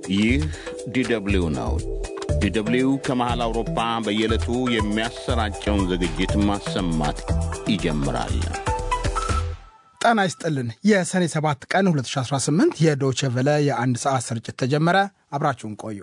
ይህ ዲደብሊው ነው። ዲደብሊው ከመሃል አውሮፓ በየዕለቱ የሚያሰራጨውን ዝግጅት ማሰማት ይጀምራል። ጤና ይስጥልን። የሰኔ 7 ቀን 2018 የዶቼ ቨለ የአንድ ሰዓት ስርጭት ተጀመረ። አብራችሁን ቆዩ።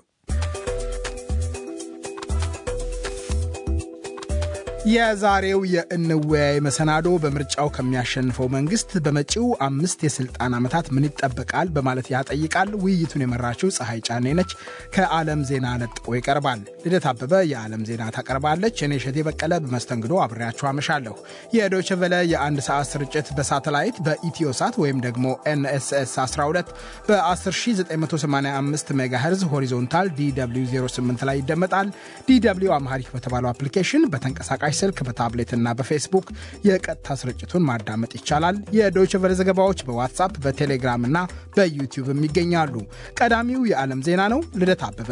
የዛሬው የእንወያይ መሰናዶ በምርጫው ከሚያሸንፈው መንግስት በመጪው አምስት የስልጣን ዓመታት ምን ይጠበቃል በማለት ያጠይቃል። ውይይቱን የመራችው ፀሐይ ጫኔ ነች። ከዓለም ዜና ነጥቆ ይቀርባል። ልደት አበበ የዓለም ዜና ታቀርባለች። እኔ እሸቴ በቀለ በመስተንግዶ አብሬያችሁ አመሻለሁ። የዶይቼ ቬለ የአንድ ሰዓት ስርጭት በሳተላይት በኢትዮሳት ወይም ደግሞ ኤንኤስኤስ 12 በ10985 ሜጋሄርዝ ሆሪዞንታል ዲw 08 ላይ ይደመጣል። ዲw አምሃሪክ በተባለው አፕሊኬሽን በተንቀሳቃሽ ስልክ በታብሌትና በፌስቡክ የቀጥታ ስርጭቱን ማዳመጥ ይቻላል። የዶይቼ ቬለ ዘገባዎች በዋትሳፕ በቴሌግራም እና በዩቲዩብም ይገኛሉ። ቀዳሚው የዓለም ዜና ነው። ልደት አበበ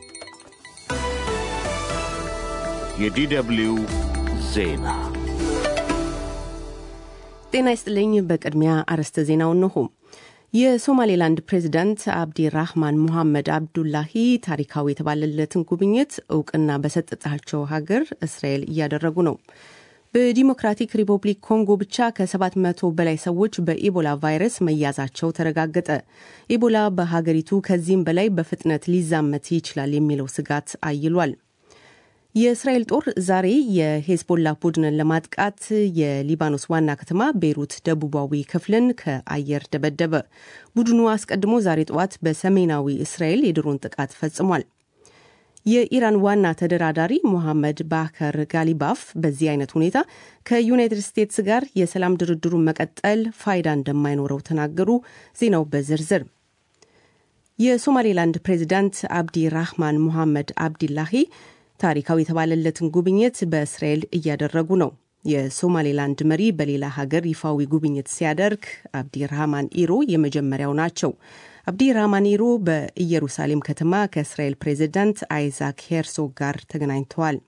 የዲደብሊው ዜና ጤና ይስጥልኝ። በቅድሚያ አርዕስተ ዜናው እንሆ። የሶማሌላንድ ፕሬዚዳንት አብዲ ራህማን ሙሐመድ አብዱላሂ ታሪካዊ የተባለለትን ጉብኝት እውቅና በሰጠቻቸው ሀገር እስራኤል እያደረጉ ነው። በዲሞክራቲክ ሪፐብሊክ ኮንጎ ብቻ ከ700 በላይ ሰዎች በኢቦላ ቫይረስ መያዛቸው ተረጋገጠ። ኢቦላ በሀገሪቱ ከዚህም በላይ በፍጥነት ሊዛመት ይችላል የሚለው ስጋት አይሏል። የእስራኤል ጦር ዛሬ የሄዝቦላ ቡድንን ለማጥቃት የሊባኖስ ዋና ከተማ ቤይሩት ደቡባዊ ክፍልን ከአየር ደበደበ። ቡድኑ አስቀድሞ ዛሬ ጠዋት በሰሜናዊ እስራኤል የድሮን ጥቃት ፈጽሟል። የኢራን ዋና ተደራዳሪ ሞሐመድ ባከር ጋሊባፍ በዚህ አይነት ሁኔታ ከዩናይትድ ስቴትስ ጋር የሰላም ድርድሩን መቀጠል ፋይዳ እንደማይኖረው ተናገሩ። ዜናው በዝርዝር የሶማሌላንድ ፕሬዚዳንት አብዲ ራህማን ሙሐመድ አብዲላሂ ታሪካዊ የተባለለትን ጉብኝት በእስራኤል እያደረጉ ነው። የሶማሌላንድ መሪ በሌላ ሀገር ይፋዊ ጉብኝት ሲያደርግ አብዲ ራህማን ኢሮ የመጀመሪያው ናቸው። አብዲ ራህማን ኢሮ በኢየሩሳሌም ከተማ ከእስራኤል ፕሬዚዳንት አይዛክ ሄርሶግ ጋር ተገናኝተዋል።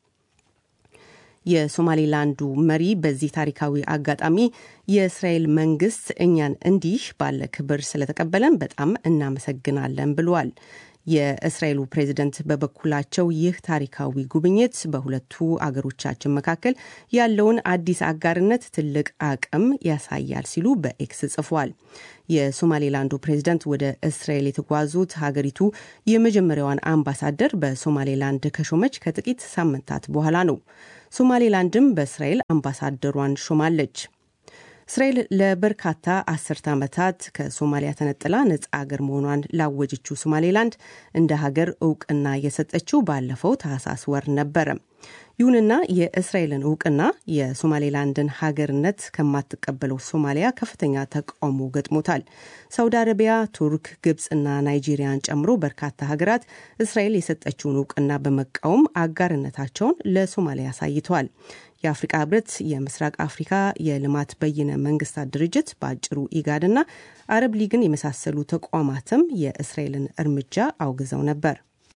የሶማሌላንዱ መሪ በዚህ ታሪካዊ አጋጣሚ የእስራኤል መንግስት እኛን እንዲህ ባለ ክብር ስለተቀበለን በጣም እናመሰግናለን ብለዋል። የእስራኤሉ ፕሬዝደንት በበኩላቸው ይህ ታሪካዊ ጉብኝት በሁለቱ አገሮቻችን መካከል ያለውን አዲስ አጋርነት ትልቅ አቅም ያሳያል ሲሉ በኤክስ ጽፏል። የሶማሌላንዱ ፕሬዝደንት ወደ እስራኤል የተጓዙት ሀገሪቱ የመጀመሪያዋን አምባሳደር በሶማሌላንድ ከሾመች ከጥቂት ሳምንታት በኋላ ነው። ሶማሌላንድም በእስራኤል አምባሳደሯን ሾማለች። እስራኤል ለበርካታ አስርተ ዓመታት ከሶማሊያ ተነጥላ ነጻ ሀገር መሆኗን ላወጀችው ሶማሌላንድ እንደ ሀገር እውቅና የሰጠችው ባለፈው ታህሳስ ወር ነበረ። ይሁንና የእስራኤልን እውቅና የሶማሌላንድን ሀገርነት ከማትቀበለው ሶማሊያ ከፍተኛ ተቃውሞ ገጥሞታል። ሳውዲ አረቢያ፣ ቱርክ፣ ግብፅና ናይጄሪያን ጨምሮ በርካታ ሀገራት እስራኤል የሰጠችውን እውቅና በመቃወም አጋርነታቸውን ለሶማሊያ አሳይተዋል። የአፍሪቃ ህብረት፣ የምስራቅ አፍሪካ የልማት በይነ መንግስታት ድርጅት በአጭሩ ኢጋድና አረብ ሊግን የመሳሰሉ ተቋማትም የእስራኤልን እርምጃ አውግዘው ነበር።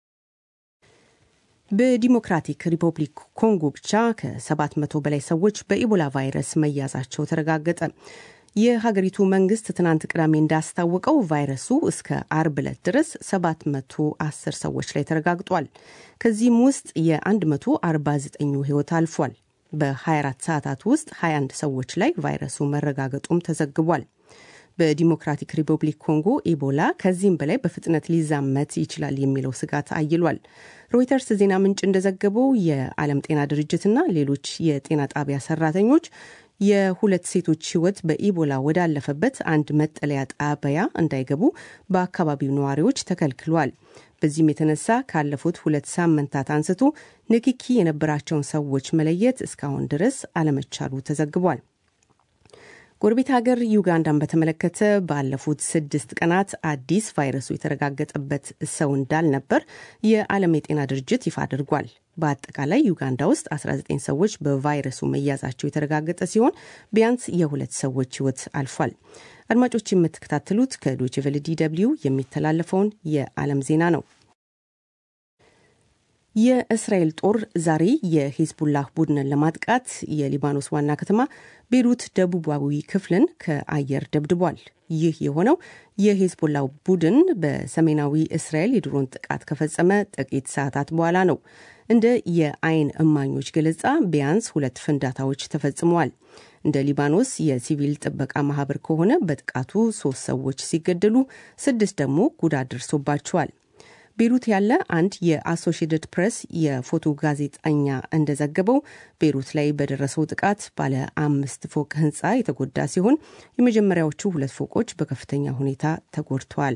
በዲሞክራቲክ ሪፐብሊክ ኮንጎ ብቻ ከ700 በላይ ሰዎች በኢቦላ ቫይረስ መያዛቸው ተረጋገጠ። የሀገሪቱ መንግስት ትናንት ቅዳሜ እንዳስታወቀው ቫይረሱ እስከ አርብ ዕለት ድረስ 710 ሰዎች ላይ ተረጋግጧል። ከዚህም ውስጥ የ149ኙ ህይወት አልፏል። በ24 ሰዓታት ውስጥ 21 ሰዎች ላይ ቫይረሱ መረጋገጡም ተዘግቧል። በዲሞክራቲክ ሪፐብሊክ ኮንጎ ኢቦላ ከዚህም በላይ በፍጥነት ሊዛመት ይችላል የሚለው ስጋት አይሏል። ሮይተርስ ዜና ምንጭ እንደዘገበው የዓለም ጤና ድርጅትና ሌሎች የጤና ጣቢያ ሰራተኞች የሁለት ሴቶች ህይወት በኢቦላ ወዳለፈበት አንድ መጠለያ ጣቢያ እንዳይገቡ በአካባቢው ነዋሪዎች ተከልክሏል። በዚህም የተነሳ ካለፉት ሁለት ሳምንታት አንስቶ ንክኪ የነበራቸውን ሰዎች መለየት እስካሁን ድረስ አለመቻሉ ተዘግቧል። ጎረቤት ሀገር ዩጋንዳን በተመለከተ ባለፉት ስድስት ቀናት አዲስ ቫይረሱ የተረጋገጠበት ሰው እንዳልነበር የዓለም የጤና ድርጅት ይፋ አድርጓል። በአጠቃላይ ዩጋንዳ ውስጥ 19 ሰዎች በቫይረሱ መያዛቸው የተረጋገጠ ሲሆን ቢያንስ የሁለት ሰዎች ህይወት አልፏል። አድማጮች የምትከታተሉት ከዶይቼ ቬለ ዲ ደብልዩ የሚተላለፈውን የዓለም ዜና ነው። የእስራኤል ጦር ዛሬ የሂዝቡላህ ቡድንን ለማጥቃት የሊባኖስ ዋና ከተማ ቤሩት ደቡባዊ ክፍልን ከአየር ደብድቧል። ይህ የሆነው የሂዝቡላ ቡድን በሰሜናዊ እስራኤል የድሮን ጥቃት ከፈጸመ ጥቂት ሰዓታት በኋላ ነው። እንደ የአይን እማኞች ገለጻ ቢያንስ ሁለት ፍንዳታዎች ተፈጽመዋል። እንደ ሊባኖስ የሲቪል ጥበቃ ማህበር ከሆነ በጥቃቱ ሶስት ሰዎች ሲገደሉ ስድስት ደግሞ ጉዳት ደርሶባቸዋል። ቤሩት ያለ አንድ የአሶሺየትድ ፕሬስ የፎቶ ጋዜጠኛ እንደዘገበው ቤሩት ላይ በደረሰው ጥቃት ባለ አምስት ፎቅ ህንፃ የተጎዳ ሲሆን የመጀመሪያዎቹ ሁለት ፎቆች በከፍተኛ ሁኔታ ተጎድተዋል።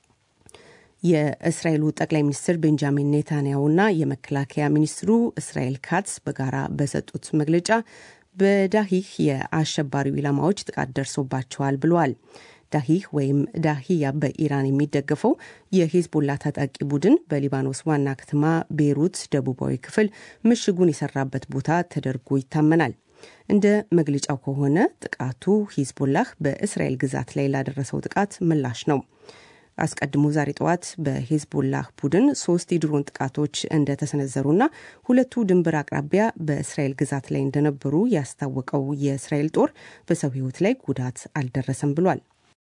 የእስራኤሉ ጠቅላይ ሚኒስትር ቤንጃሚን ኔታንያሁና የመከላከያ ሚኒስትሩ እስራኤል ካትስ በጋራ በሰጡት መግለጫ በዳሂህ የአሸባሪው ኢላማዎች ጥቃት ደርሶባቸዋል ብለዋል። ዳሂህ ወይም ዳሂያ በኢራን የሚደገፈው የሂዝቦላ ታጣቂ ቡድን በሊባኖስ ዋና ከተማ ቤይሩት ደቡባዊ ክፍል ምሽጉን የሰራበት ቦታ ተደርጎ ይታመናል። እንደ መግለጫው ከሆነ ጥቃቱ ሂዝቦላህ በእስራኤል ግዛት ላይ ላደረሰው ጥቃት ምላሽ ነው። አስቀድሞ ዛሬ ጠዋት በሂዝቦላህ ቡድን ሶስት የድሮን ጥቃቶች እንደተሰነዘሩና ሁለቱ ድንበር አቅራቢያ በእስራኤል ግዛት ላይ እንደነበሩ ያስታወቀው የእስራኤል ጦር በሰው ሕይወት ላይ ጉዳት አልደረሰም ብሏል።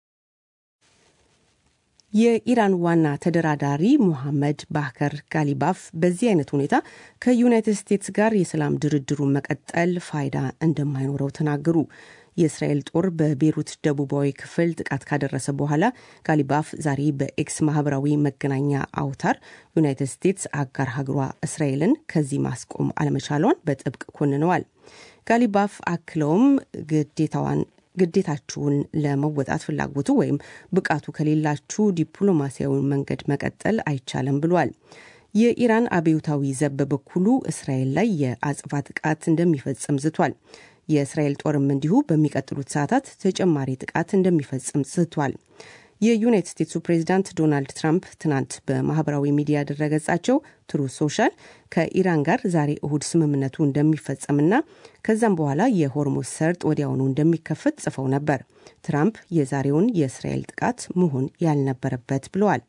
የኢራን ዋና ተደራዳሪ ሙሐመድ ባህከር ጋሊባፍ በዚህ አይነት ሁኔታ ከዩናይትድ ስቴትስ ጋር የሰላም ድርድሩን መቀጠል ፋይዳ እንደማይኖረው ተናገሩ። የእስራኤል ጦር በቤሩት ደቡባዊ ክፍል ጥቃት ካደረሰ በኋላ ጋሊባፍ ዛሬ በኤክስ ማህበራዊ መገናኛ አውታር ዩናይትድ ስቴትስ አጋር ሀገሯ እስራኤልን ከዚህ ማስቆም አለመቻሏን በጥብቅ ኮንነዋል። ጋሊባፍ አክለውም ግዴታዋን ግዴታችሁን ለመወጣት ፍላጎቱ ወይም ብቃቱ ከሌላችሁ ዲፕሎማሲያዊ መንገድ መቀጠል አይቻልም ብሏል። የኢራን አብዮታዊ ዘብ በበኩሉ እስራኤል ላይ የአጽፋ ጥቃት እንደሚፈጽም ዝቷል። የእስራኤል ጦርም እንዲሁ በሚቀጥሉት ሰዓታት ተጨማሪ ጥቃት እንደሚፈጽም ዝቷል። የዩናይትድ ስቴትሱ ፕሬዚዳንት ዶናልድ ትራምፕ ትናንት በማህበራዊ ሚዲያ ድረገጻቸው ትሩ ሶሻል ከኢራን ጋር ዛሬ እሁድ ስምምነቱ እንደሚፈጸምና ከዛም በኋላ የሆርሙዝ ሰርጥ ወዲያውኑ እንደሚከፈት ጽፈው ነበር። ትራምፕ የዛሬውን የእስራኤል ጥቃት መሆን ያልነበረበት ብለዋል።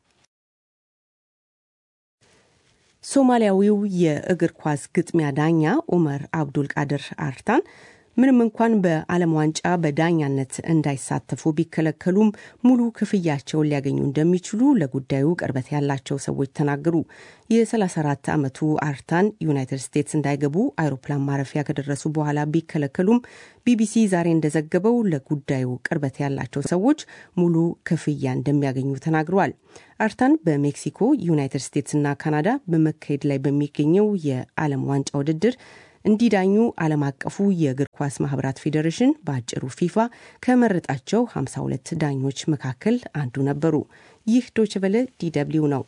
ሶማሊያዊው የእግር ኳስ ግጥሚያ ዳኛ ኡመር አብዱል ቃድር አርታን ምንም እንኳን በዓለም ዋንጫ በዳኛነት እንዳይሳተፉ ቢከለከሉም ሙሉ ክፍያቸውን ሊያገኙ እንደሚችሉ ለጉዳዩ ቅርበት ያላቸው ሰዎች ተናገሩ። የ34 ዓመቱ አርታን ዩናይትድ ስቴትስ እንዳይገቡ አይሮፕላን ማረፊያ ከደረሱ በኋላ ቢከለከሉም ቢቢሲ ዛሬ እንደዘገበው ለጉዳዩ ቅርበት ያላቸው ሰዎች ሙሉ ክፍያ እንደሚያገኙ ተናግረዋል። አርታን በሜክሲኮ ዩናይትድ ስቴትስና ካናዳ በመካሄድ ላይ በሚገኘው የዓለም ዋንጫ ውድድር እንዲዳኙ ዓለም አቀፉ የእግር ኳስ ማህበራት ፌዴሬሽን በአጭሩ ፊፋ ከመረጣቸው 52 ዳኞች መካከል አንዱ ነበሩ። ይህ ዶችቨለ ዲደብሊው ነው።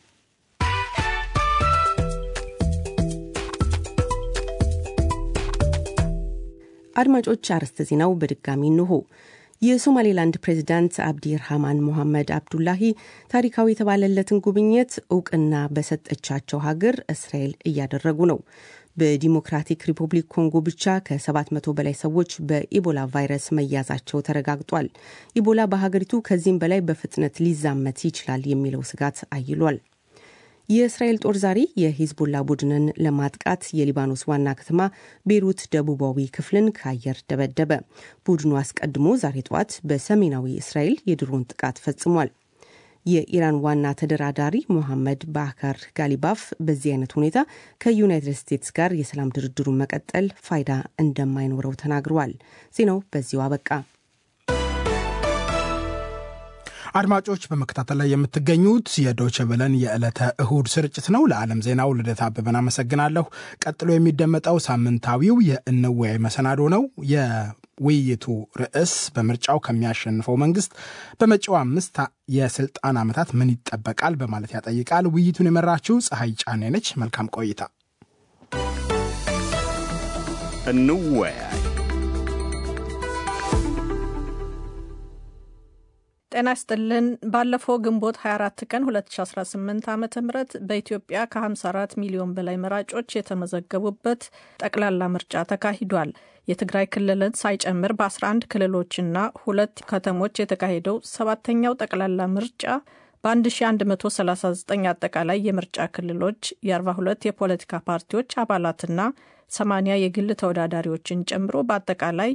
አድማጮች፣ አርዕስተ ዜናው በድጋሚ እንሆ። የሶማሌላንድ ፕሬዚዳንት አብዲ ርሃማን ሞሐመድ አብዱላሂ ታሪካዊ የተባለለትን ጉብኝት እውቅና በሰጠቻቸው ሀገር እስራኤል እያደረጉ ነው። በዲሞክራቲክ ሪፐብሊክ ኮንጎ ብቻ ከ700 በላይ ሰዎች በኢቦላ ቫይረስ መያዛቸው ተረጋግጧል። ኢቦላ በሀገሪቱ ከዚህም በላይ በፍጥነት ሊዛመት ይችላል የሚለው ስጋት አይሏል። የእስራኤል ጦር ዛሬ የሂዝቦላ ቡድንን ለማጥቃት የሊባኖስ ዋና ከተማ ቤይሩት ደቡባዊ ክፍልን ከአየር ደበደበ። ቡድኑ አስቀድሞ ዛሬ ጠዋት በሰሜናዊ እስራኤል የድሮን ጥቃት ፈጽሟል። የኢራን ዋና ተደራዳሪ ሞሐመድ ባካር ጋሊባፍ በዚህ አይነት ሁኔታ ከዩናይትድ ስቴትስ ጋር የሰላም ድርድሩን መቀጠል ፋይዳ እንደማይኖረው ተናግረዋል። ዜናው በዚሁ አበቃ። አድማጮች በመከታተል ላይ የምትገኙት የዶቸ በለን የዕለተ እሁድ ስርጭት ነው። ለዓለም ዜናው ልደት አበበን አመሰግናለሁ። ቀጥሎ የሚደመጠው ሳምንታዊው የእንወያይ መሰናዶ ነው። የውይይቱ ርዕስ በምርጫው ከሚያሸንፈው መንግስት በመጪው አምስት የስልጣን ዓመታት ምን ይጠበቃል በማለት ያጠይቃል። ውይይቱን የመራችው ፀሐይ ጫኔ ነች። መልካም ቆይታ። እንወያይ። ጤና ይስጥልን። ባለፈው ግንቦት 24 ቀን 2018 ዓ ም በኢትዮጵያ ከ54 ሚሊዮን በላይ መራጮች የተመዘገቡበት ጠቅላላ ምርጫ ተካሂዷል። የትግራይ ክልልን ሳይጨምር በ11 ክልሎችና ሁለት ከተሞች የተካሄደው ሰባተኛው ጠቅላላ ምርጫ በ1139 አጠቃላይ የምርጫ ክልሎች የ42 የፖለቲካ ፓርቲዎች አባላትና 80 የግል ተወዳዳሪዎችን ጨምሮ በአጠቃላይ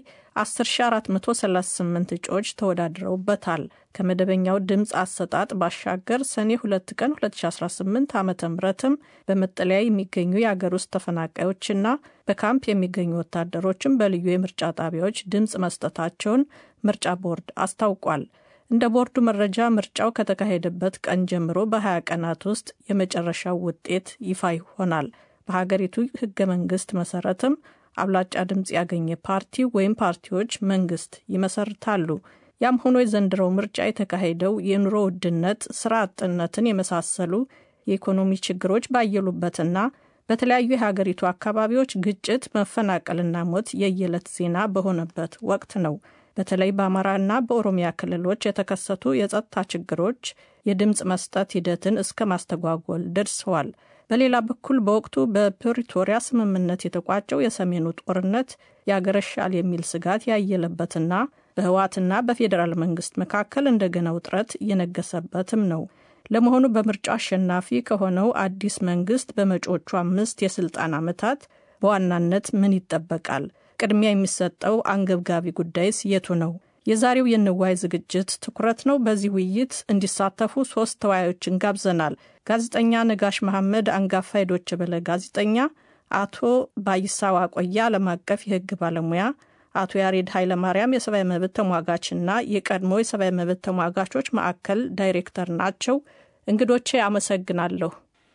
10438 እጩዎች ተወዳድረውበታል። ከመደበኛው ድምፅ አሰጣጥ ባሻገር ሰኔ 2 ቀን 2018 ዓ ምትም በመጠለያ የሚገኙ የአገር ውስጥ ተፈናቃዮችና በካምፕ የሚገኙ ወታደሮችም በልዩ የምርጫ ጣቢያዎች ድምፅ መስጠታቸውን ምርጫ ቦርድ አስታውቋል። እንደ ቦርዱ መረጃ ምርጫው ከተካሄደበት ቀን ጀምሮ በ20 ቀናት ውስጥ የመጨረሻው ውጤት ይፋ ይሆናል። በሀገሪቱ ህገ መንግስት መሰረትም አብላጫ ድምፅ ያገኘ ፓርቲ ወይም ፓርቲዎች መንግስት ይመሰርታሉ። ያም ሆኖ የዘንድሮው ምርጫ የተካሄደው የኑሮ ውድነት፣ ስራ አጥነትን የመሳሰሉ የኢኮኖሚ ችግሮች ባየሉበትና በተለያዩ የሀገሪቱ አካባቢዎች ግጭት፣ መፈናቀልና ሞት የየዕለት ዜና በሆነበት ወቅት ነው። በተለይ በአማራና በኦሮሚያ ክልሎች የተከሰቱ የጸጥታ ችግሮች የድምፅ መስጠት ሂደትን እስከ ማስተጓጎል ደርሰዋል። በሌላ በኩል በወቅቱ በፕሪቶሪያ ስምምነት የተቋጨው የሰሜኑ ጦርነት ያገረሻል የሚል ስጋት ያየለበትና በህወሓትና በፌዴራል መንግስት መካከል እንደገና ውጥረት እየነገሰበትም ነው። ለመሆኑ በምርጫው አሸናፊ ከሆነው አዲስ መንግስት በመጪዎቹ አምስት የስልጣን ዓመታት በዋናነት ምን ይጠበቃል? ቅድሚያ የሚሰጠው አንገብጋቢ ጉዳይስ የቱ ነው? የዛሬው የንዋይ ዝግጅት ትኩረት ነው። በዚህ ውይይት እንዲሳተፉ ሶስት ተወያዮችን ጋብዘናል። ጋዜጠኛ ነጋሽ መሐመድ፣ አንጋፋ የዶይቼ ቬለ ጋዜጠኛ፣ አቶ ባይሳ ዋቆያ፣ ዓለም አቀፍ የህግ ባለሙያ፣ አቶ ያሬድ ኃይለማርያም የሰብአዊ መብት ተሟጋችና የቀድሞ የሰብአዊ መብት ተሟጋቾች ማዕከል ዳይሬክተር ናቸው። እንግዶቼ አመሰግናለሁ።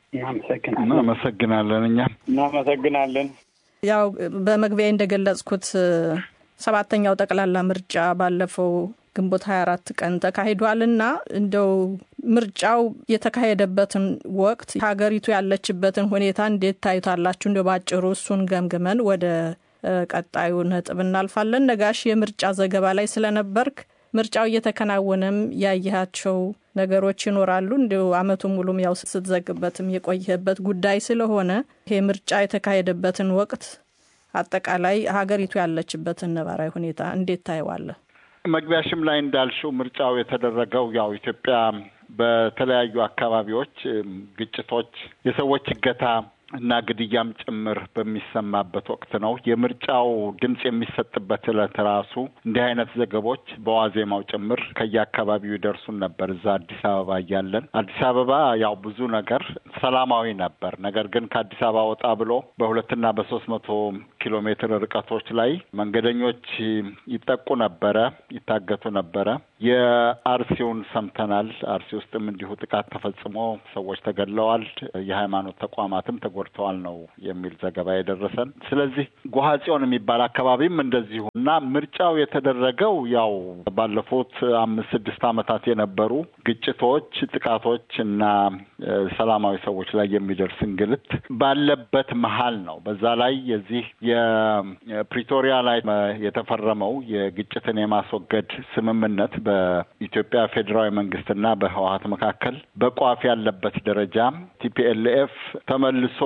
እናመሰግናለን። እኛም እናመሰግናለን። ያው በመግቢያ እንደገለጽኩት ሰባተኛው ጠቅላላ ምርጫ ባለፈው ግንቦት 24 ቀን ተካሂዷል እና እንደው ምርጫው የተካሄደበትን ወቅት ሀገሪቱ ያለችበትን ሁኔታ እንዴት ታዩታላችሁ? እንደ ባጭሩ እሱን ገምግመን ወደ ቀጣዩ ነጥብ እናልፋለን። ነጋሽ የምርጫ ዘገባ ላይ ስለነበርክ ምርጫው እየተከናወነም ያየሃቸው ነገሮች ይኖራሉ። እንዲሁ አመቱ ሙሉም ያው ስትዘግበትም የቆየበት ጉዳይ ስለሆነ ይሄ ምርጫ የተካሄደበትን ወቅት አጠቃላይ ሀገሪቱ ያለችበትን ነባራዊ ሁኔታ እንዴት ታየዋለህ? መግቢያሽም ላይ እንዳልሽው ምርጫው የተደረገው ያው ኢትዮጵያ በተለያዩ አካባቢዎች ግጭቶች፣ የሰዎች እገታ እና ግድያም ጭምር በሚሰማበት ወቅት ነው። የምርጫው ድምፅ የሚሰጥበት ዕለት ራሱ እንዲህ አይነት ዘገቦች በዋዜማው ጭምር ከየአካባቢው ይደርሱን ነበር። እዛ አዲስ አበባ እያለን አዲስ አበባ ያው ብዙ ነገር ሰላማዊ ነበር። ነገር ግን ከአዲስ አበባ ወጣ ብሎ በሁለትና በሶስት መቶ ኪሎ ሜትር ርቀቶች ላይ መንገደኞች ይጠቁ ነበረ፣ ይታገቱ ነበረ። የአርሲውን ሰምተናል። አርሲ ውስጥም እንዲሁ ጥቃት ተፈጽሞ ሰዎች ተገድለዋል፣ የሃይማኖት ተቋማትም ተጎድተዋል ነው የሚል ዘገባ የደረሰን። ስለዚህ ጎሐጽዮን የሚባል አካባቢም እንደዚሁ እና ምርጫው የተደረገው ያው ባለፉት አምስት ስድስት ዓመታት የነበሩ ግጭቶች፣ ጥቃቶች እና ሰላማዊ ሰዎች ላይ የሚደርስ እንግልት ባለበት መሀል ነው። በዛ ላይ የዚህ የፕሪቶሪያ ላይ የተፈረመው የግጭትን የማስወገድ ስምምነት በኢትዮጵያ ፌዴራዊ መንግስትና በህወሀት መካከል በቋፍ ያለበት ደረጃ ቲፒኤልኤፍ ተመልሶ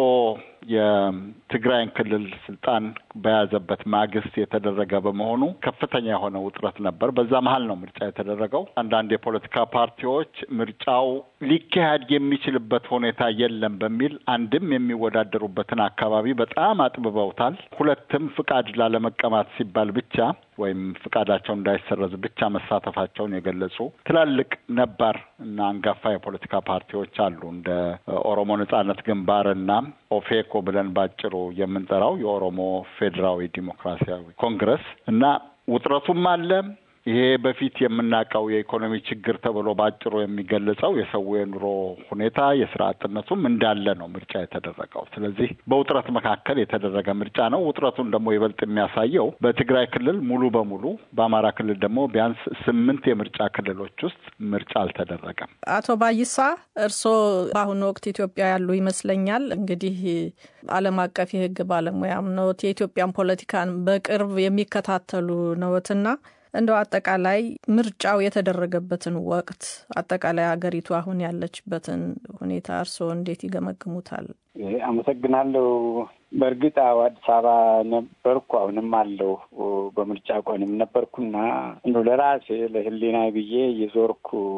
የትግራይን ክልል ስልጣን በያዘበት ማግስት የተደረገ በመሆኑ ከፍተኛ የሆነ ውጥረት ነበር። በዛ መሀል ነው ምርጫ የተደረገው። አንዳንድ የፖለቲካ ፓርቲዎች ምርጫው ሊካሄድ የሚችልበት ሁኔታ የለም በሚል አንድም የሚወዳደሩበትን አካባቢ በጣም አጥብበውታል። ሁለትም ፍቃድ ላለመቀማት ሲባል ብቻ ወይም ፍቃዳቸው እንዳይሰረዝ ብቻ መሳተፋቸውን የገለጹ ትላልቅ ነባር እና አንጋፋ የፖለቲካ ፓርቲዎች አሉ እንደ ኦሮሞ ነጻነት ግንባር እና ኦፌኮ ብለን ባጭሩ የምንጠራው የኦሮሞ ፌዴራዊ ዲሞክራሲያዊ ኮንግረስ እና ውጥረቱም አለ። ይሄ በፊት የምናውቀው የኢኮኖሚ ችግር ተብሎ ባጭሩ የሚገለጸው የሰው የኑሮ ሁኔታ የስራ አጥነቱም እንዳለ ነው ምርጫ የተደረገው። ስለዚህ በውጥረት መካከል የተደረገ ምርጫ ነው። ውጥረቱን ደግሞ ይበልጥ የሚያሳየው በትግራይ ክልል ሙሉ በሙሉ በአማራ ክልል ደግሞ ቢያንስ ስምንት የምርጫ ክልሎች ውስጥ ምርጫ አልተደረገም። አቶ ባይሳ እርስዎ በአሁኑ ወቅት ኢትዮጵያ ያሉ ይመስለኛል። እንግዲህ ዓለም አቀፍ የሕግ ባለሙያም ነዎት፣ የኢትዮጵያን ፖለቲካን በቅርብ የሚከታተሉ ነዎትና እንደው አጠቃላይ ምርጫው የተደረገበትን ወቅት አጠቃላይ ሀገሪቱ አሁን ያለችበትን ሁኔታ እርስዎ እንዴት ይገመግሙታል? አመሰግናለሁ። በእርግጥ አዲስ አበባ ነበርኩ፣ አሁንም አለው በምርጫ ቀንም ነበርኩና እንደው ለራሴ ለሕሊና ብዬ የዞርኩ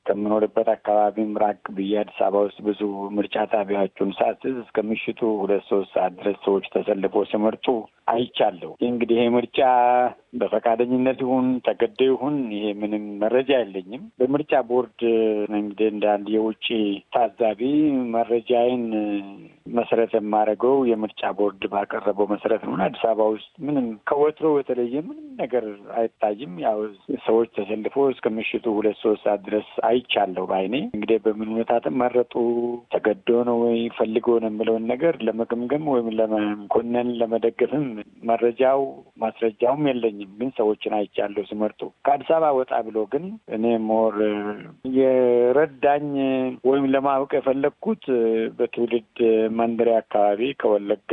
ከምኖርበት አካባቢም ራቅ ብዬ አዲስ አበባ ውስጥ ብዙ ምርጫ ጣቢያዎቹን ሳስዝ እስከ ምሽቱ ሁለት ሶስት ሰዓት ድረስ ሰዎች ተሰልፎ ሲመርጡ አይቻለሁ። እንግዲህ ይሄ ምርጫ በፈቃደኝነት ይሁን ተገደ ይሁን ይሄ ምንም መረጃ የለኝም። በምርጫ ቦርድ እንግዲህ እንደ አንድ የውጭ ታዛቢ መረጃዬን መሰረት የማደርገው የምርጫ ቦርድ ባቀረበው መሰረት ነው። አዲስ አበባ ውስጥ ምንም ከወትሮ የተለየ ምንም ነገር አይታይም። ያው ሰዎች ተሰልፎ እስከ ምሽቱ ሁለት ሶስት ሰዓት ድረስ አይቻለሁ በዓይኔ። እንግዲህ በምን ሁኔታ መረጡ ተገዶ ነው ወይ ፈልጎ ነው የምለውን ነገር ለመገምገም ወይም ለመኮነን ለመደገፍም መረጃው ማስረጃውም የለኝም። ግን ሰዎችን አይቻለሁ ሲመርጡ። ከአዲስ አበባ ወጣ ብሎ ግን እኔ ሞር የረዳኝ ወይም ለማወቅ የፈለግኩት በትውልድ መንደሪያ አካባቢ ከወለጋ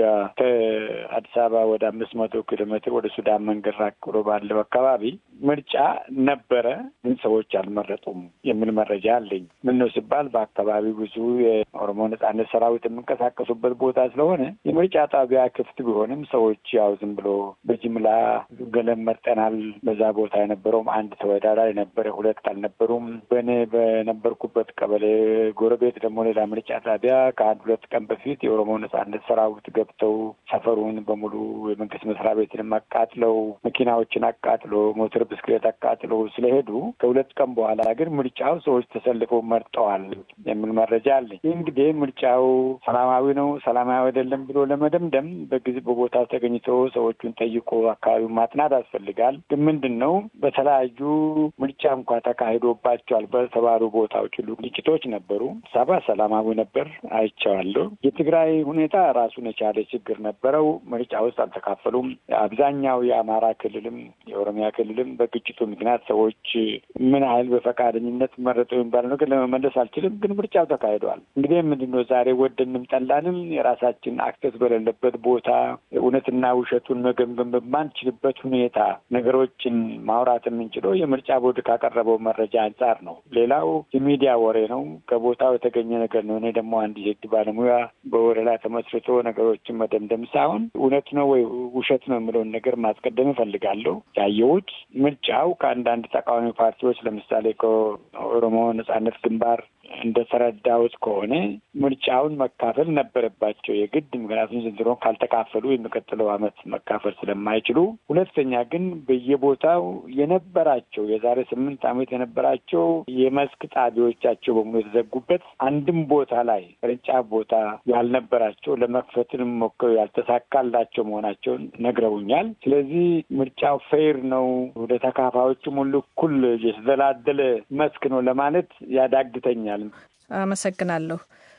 ከአዲስ አበባ ወደ አምስት መቶ ኪሎ ሜትር ወደ ሱዳን መንገድ ራቅ ብሎ ባለው አካባቢ ምርጫ ነበረ፣ ግን ሰዎች አልመረጡም የሚል መረጃ አለኝ። ምን ነው ሲባል በአካባቢው ብዙ የኦሮሞ ነጻነት ሰራዊት የሚንቀሳቀሱበት ቦታ ስለሆነ የምርጫ ጣቢያ ክፍት ቢሆንም ሰዎች ያው ዝም ብሎ በጅምላ ገለም መርጠናል። በዛ ቦታ የነበረውም አንድ ተወዳዳሪ ነበረ፣ ሁለት አልነበሩም። በእኔ በነበርኩበት ቀበሌ ጎረቤት ደግሞ ሌላ ምርጫ ጣቢያ ከአንድ ሁለት ቀን በፊት የኦሮሞ ነጻነት ሰራዊት ገብተው ሰፈሩን በሙሉ የመንግስት መስሪያ ቤትንም አቃጥለው መኪናዎችን አቃጥሎ ሞተር ብስክሌት አቃጥለው ስለሄዱ ከሁለት ቀን በኋላ ግን ምርጫው ሰዎች ተሰልፈው መርጠዋል የሚል መረጃ አለ። ይህ እንግዲህ ምርጫው ሰላማዊ ነው ሰላማዊ አይደለም ብሎ ለመደምደም በጊዜ በቦታ ተገኝቶ ሰዎቹን ጠይቆ አካባቢውን ማጥናት ያስፈልጋል። ግን ምንድን ነው በተለያዩ ምርጫ እንኳ ተካሂዶባቸዋል በተባሉ ቦታዎች ሁሉ ግጭቶች ነበሩ። ሰባ ሰላማዊ ነበር አይቼዋለሁ። የትግራይ ሁኔታ ራሱን የቻለ ችግር ነበረው። ምርጫ ውስጥ አልተካፈሉም። አብዛኛው የአማራ ክልልም የኦሮሚያ ክልልም በግጭቱ ምክንያት ሰዎች ምን ያህል በፈቃደኝነት መረጡ የሚባለው ነገር ለመመለስ አልችልም። ግን ምርጫው ተካሂደዋል። እንግዲህ ምንድን ነው ዛሬ ወደንም ጠላንም የራሳችን አክሰስ በሌለበት ቦታ እውነትና ውሸቱን መገምገም በማንችልበት ሁኔታ ነገሮችን ማውራት የምንችለው የምርጫ ቦርድ ካቀረበው መረጃ አንጻር ነው። ሌላው የሚዲያ ወሬ ነው፣ ከቦታው የተገኘ ነገር ነው። እኔ ደግሞ አንድ የህግ ባለሙያ በወሬ ላይ ተመስርቶ ነገሮችን መደምደም ሳይሆን እውነት ነው ወይ ውሸት ነው የምለውን ነገር ማስቀደም እፈልጋለሁ። ያየሁት ምርጫው ከአንዳንድ ተቃዋሚ ፓርቲዎች ለምሳሌ ከኦሮሞ ነጻነት ግንባር እንደተረዳሁት ከሆነ ምርጫውን መካፈል ነበረባቸው የግድ ምክንያቱም ዘንድሮን ካልተካፈሉ የሚቀጥለው ዓመት መካፈል ስለማይችሉ፣ ሁለተኛ ግን በየቦታው የነበራቸው የዛሬ ስምንት ዓመት የነበራቸው የመስክ ጣቢያዎቻቸው በሙሉ የተዘጉበት አንድም ቦታ ላይ ቅርንጫፍ ቦታ ያልነበራቸው ለመክፈትን ሞክረው ያልተሳካላቸው መሆናቸውን ነግረውኛል። ስለዚህ ምርጫው ፌር ነው፣ ወደ ተካፋዮችም ሁሉ እኩል የተደላደለ መስክ ነው ለማለት ያዳግተኛል። አመሰግናለሁ።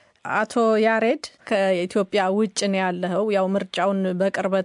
አቶ ያሬድ ከኢትዮጵያ ውጭ ነው ያለኸው። ያው ምርጫውን በቅርበት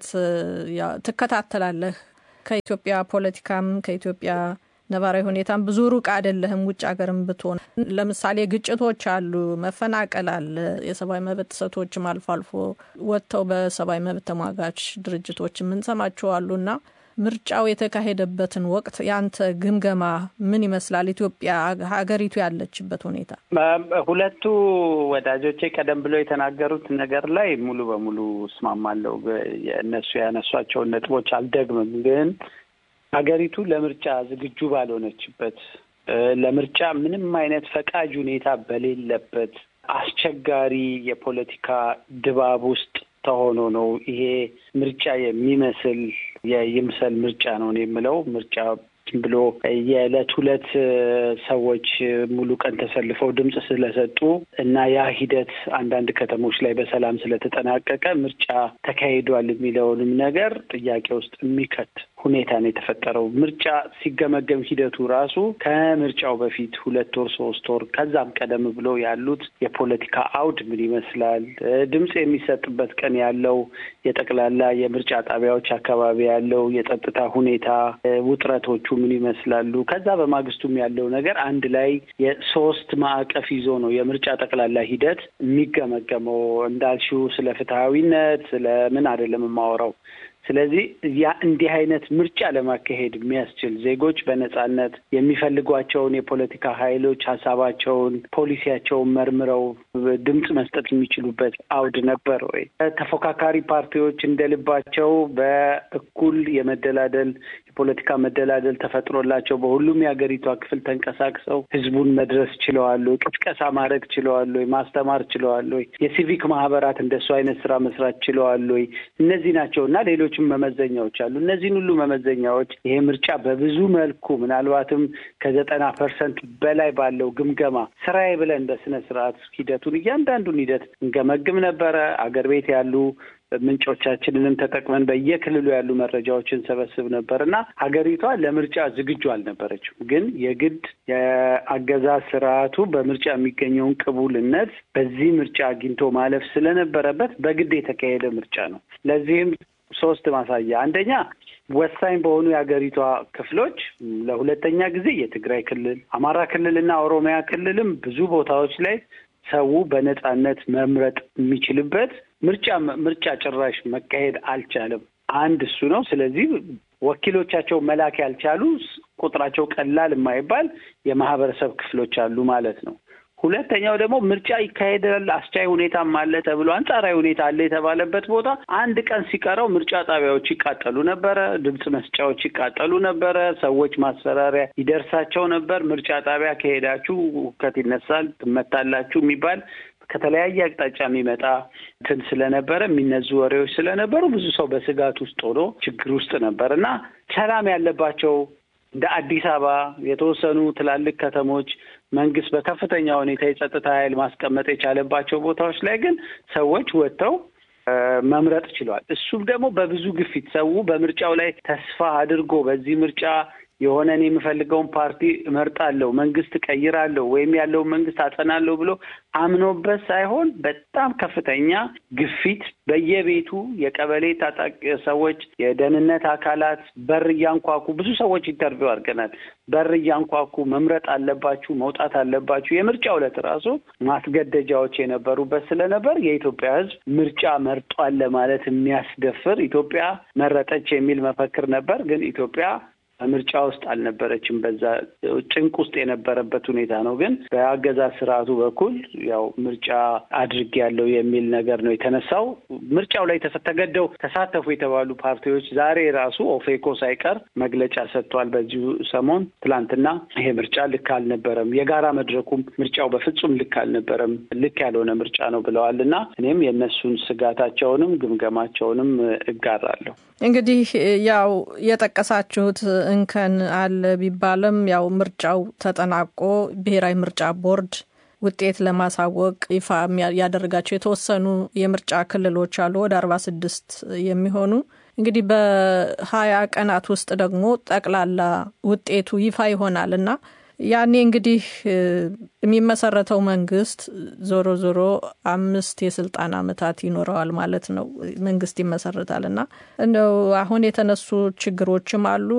ትከታተላለህ። ከኢትዮጵያ ፖለቲካም ከኢትዮጵያ ነባራዊ ሁኔታም ብዙ ሩቅ አይደለህም። ውጭ ሀገርም ብትሆን ለምሳሌ ግጭቶች አሉ፣ መፈናቀል አለ፣ የሰብአዊ መብት ጥሰቶችም አልፎ አልፎ ወጥተው በሰብአዊ መብት ተሟጋች ድርጅቶች የምንሰማቸው አሉና ምርጫው የተካሄደበትን ወቅት ያንተ ግምገማ ምን ይመስላል? ኢትዮጵያ ሀገሪቱ ያለችበት ሁኔታ። ሁለቱ ወዳጆቼ ቀደም ብለው የተናገሩት ነገር ላይ ሙሉ በሙሉ እስማማለሁ። እነሱ ያነሷቸውን ነጥቦች አልደግምም። ግን ሀገሪቱ ለምርጫ ዝግጁ ባልሆነችበት፣ ለምርጫ ምንም አይነት ፈቃጅ ሁኔታ በሌለበት አስቸጋሪ የፖለቲካ ድባብ ውስጥ ተሆኖ ነው ይሄ ምርጫ የሚመስል የይምሰል ምርጫ ነው የምለው። ምርጫ ብሎ የዕለት ሁለት ሰዎች ሙሉ ቀን ተሰልፈው ድምፅ ስለሰጡ እና ያ ሂደት አንዳንድ ከተሞች ላይ በሰላም ስለተጠናቀቀ ምርጫ ተካሂዷል የሚለውንም ነገር ጥያቄ ውስጥ የሚከት ሁኔታ ነው የተፈጠረው። ምርጫ ሲገመገም ሂደቱ ራሱ ከምርጫው በፊት ሁለት ወር ሶስት ወር ከዛም ቀደም ብሎ ያሉት የፖለቲካ አውድ ምን ይመስላል፣ ድምፅ የሚሰጥበት ቀን ያለው የጠቅላላ የምርጫ ጣቢያዎች አካባቢ ያለው የጸጥታ ሁኔታ ውጥረቶቹ ምን ይመስላሉ፣ ከዛ በማግስቱም ያለው ነገር አንድ ላይ የሶስት ማዕቀፍ ይዞ ነው የምርጫ ጠቅላላ ሂደት የሚገመገመው። እንዳልሽው ስለ ፍትሐዊነት ስለ ምን አይደለም የማወራው ስለዚህ ያ እንዲህ አይነት ምርጫ ለማካሄድ የሚያስችል ዜጎች በነጻነት የሚፈልጓቸውን የፖለቲካ ኃይሎች ሀሳባቸውን፣ ፖሊሲያቸውን መርምረው ድምፅ መስጠት የሚችሉበት አውድ ነበር ወይ? ተፎካካሪ ፓርቲዎች እንደ ልባቸው በእኩል የመደላደል ፖለቲካ መደላደል ተፈጥሮላቸው በሁሉም የሀገሪቷ ክፍል ተንቀሳቅሰው ህዝቡን መድረስ ችለዋል ወይ? ቅስቀሳ ማድረግ ችለዋል ወይ? ማስተማር ችለዋል ወይ? የሲቪክ ማህበራት እንደሱ አይነት ስራ መስራት ችለዋል ወይ? እነዚህ ናቸው እና ሌሎችም መመዘኛዎች አሉ። እነዚህን ሁሉ መመዘኛዎች ይሄ ምርጫ በብዙ መልኩ ምናልባትም ከዘጠና ፐርሰንት በላይ ባለው ግምገማ ስራዬ ብለን በስነ ስርዓት ሂደቱን እያንዳንዱን ሂደት እንገመግም ነበረ። አገር ቤት ያሉ ምንጮቻችንንም ተጠቅመን በየክልሉ ያሉ መረጃዎችን ሰበስብ ነበር እና ሀገሪቷ ለምርጫ ዝግጁ አልነበረችም። ግን የግድ የአገዛዝ ስርዓቱ በምርጫ የሚገኘውን ቅቡልነት በዚህ ምርጫ አግኝቶ ማለፍ ስለነበረበት በግድ የተካሄደ ምርጫ ነው። ለዚህም ሶስት ማሳያ አንደኛ ወሳኝ በሆኑ የሀገሪቷ ክፍሎች ለሁለተኛ ጊዜ የትግራይ ክልል፣ አማራ ክልል እና ኦሮሚያ ክልልም ብዙ ቦታዎች ላይ ሰው በነጻነት መምረጥ የሚችልበት ምርጫ ምርጫ ጭራሽ መካሄድ አልቻለም። አንድ እሱ ነው። ስለዚህ ወኪሎቻቸው መላክ ያልቻሉ ቁጥራቸው ቀላል የማይባል የማህበረሰብ ክፍሎች አሉ ማለት ነው። ሁለተኛው ደግሞ ምርጫ ይካሄዳል አስቻይ ሁኔታም አለ ተብሎ አንጻራዊ ሁኔታ አለ የተባለበት ቦታ አንድ ቀን ሲቀረው ምርጫ ጣቢያዎች ይቃጠሉ ነበረ፣ ድምፅ መስጫዎች ይቃጠሉ ነበረ፣ ሰዎች ማስፈራሪያ ይደርሳቸው ነበር። ምርጫ ጣቢያ ከሄዳችሁ ሁከት ይነሳል፣ ትመታላችሁ የሚባል ከተለያየ አቅጣጫ የሚመጣ እንትን ስለነበረ የሚነዙ ወሬዎች ስለነበሩ ብዙ ሰው በስጋት ውስጥ ሆኖ ችግር ውስጥ ነበር እና ሰላም ያለባቸው እንደ አዲስ አበባ የተወሰኑ ትላልቅ ከተሞች መንግስት በከፍተኛ ሁኔታ የጸጥታ ኃይል ማስቀመጥ የቻለባቸው ቦታዎች ላይ ግን ሰዎች ወጥተው መምረጥ ችሏል። እሱም ደግሞ በብዙ ግፊት ሰው በምርጫው ላይ ተስፋ አድርጎ በዚህ ምርጫ የሆነ እኔ የምፈልገውን ፓርቲ እመርጣለሁ፣ መንግስት ቀይራለሁ፣ ወይም ያለውን መንግስት አጸናለሁ ብሎ አምኖበት ሳይሆን በጣም ከፍተኛ ግፊት በየቤቱ የቀበሌ ታጣቂ ሰዎች፣ የደህንነት አካላት በር እያንኳኩ ብዙ ሰዎች ኢንተርቪው አድርገናል። በር እያንኳኩ መምረጥ አለባችሁ፣ መውጣት አለባችሁ። የምርጫው ዕለት ራሱ ማስገደጃዎች የነበሩበት ስለነበር የኢትዮጵያ ሕዝብ ምርጫ መርጧል ለማለት የሚያስደፍር ኢትዮጵያ መረጠች የሚል መፈክር ነበር። ግን ኢትዮጵያ ምርጫ ውስጥ አልነበረችም። በዛ ጭንቅ ውስጥ የነበረበት ሁኔታ ነው። ግን በአገዛዝ ስርዓቱ በኩል ያው ምርጫ አድርግ ያለው የሚል ነገር ነው የተነሳው። ምርጫው ላይ ተገደው ተሳተፉ የተባሉ ፓርቲዎች ዛሬ ራሱ ኦፌኮ ሳይቀር መግለጫ ሰጥቷል። በዚሁ ሰሞን ትላንትና ይሄ ምርጫ ልክ አልነበረም፣ የጋራ መድረኩም ምርጫው በፍጹም ልክ አልነበረም፣ ልክ ያልሆነ ምርጫ ነው ብለዋል እና እኔም የእነሱን ስጋታቸውንም ግምገማቸውንም እጋራለሁ። እንግዲህ ያው የጠቀሳችሁት እንከን አለ ቢባልም ያው ምርጫው ተጠናቆ ብሔራዊ ምርጫ ቦርድ ውጤት ለማሳወቅ ይፋ ያደረጋቸው የተወሰኑ የምርጫ ክልሎች አሉ ወደ አርባ ስድስት የሚሆኑ እንግዲህ በሀያ ቀናት ውስጥ ደግሞ ጠቅላላ ውጤቱ ይፋ ይሆናል እና ያኔ እንግዲህ የሚመሰረተው መንግስት ዞሮ ዞሮ አምስት የስልጣን አመታት ይኖረዋል ማለት ነው። መንግስት ይመሰረታል እና እንደው አሁን የተነሱ ችግሮችም አሉ።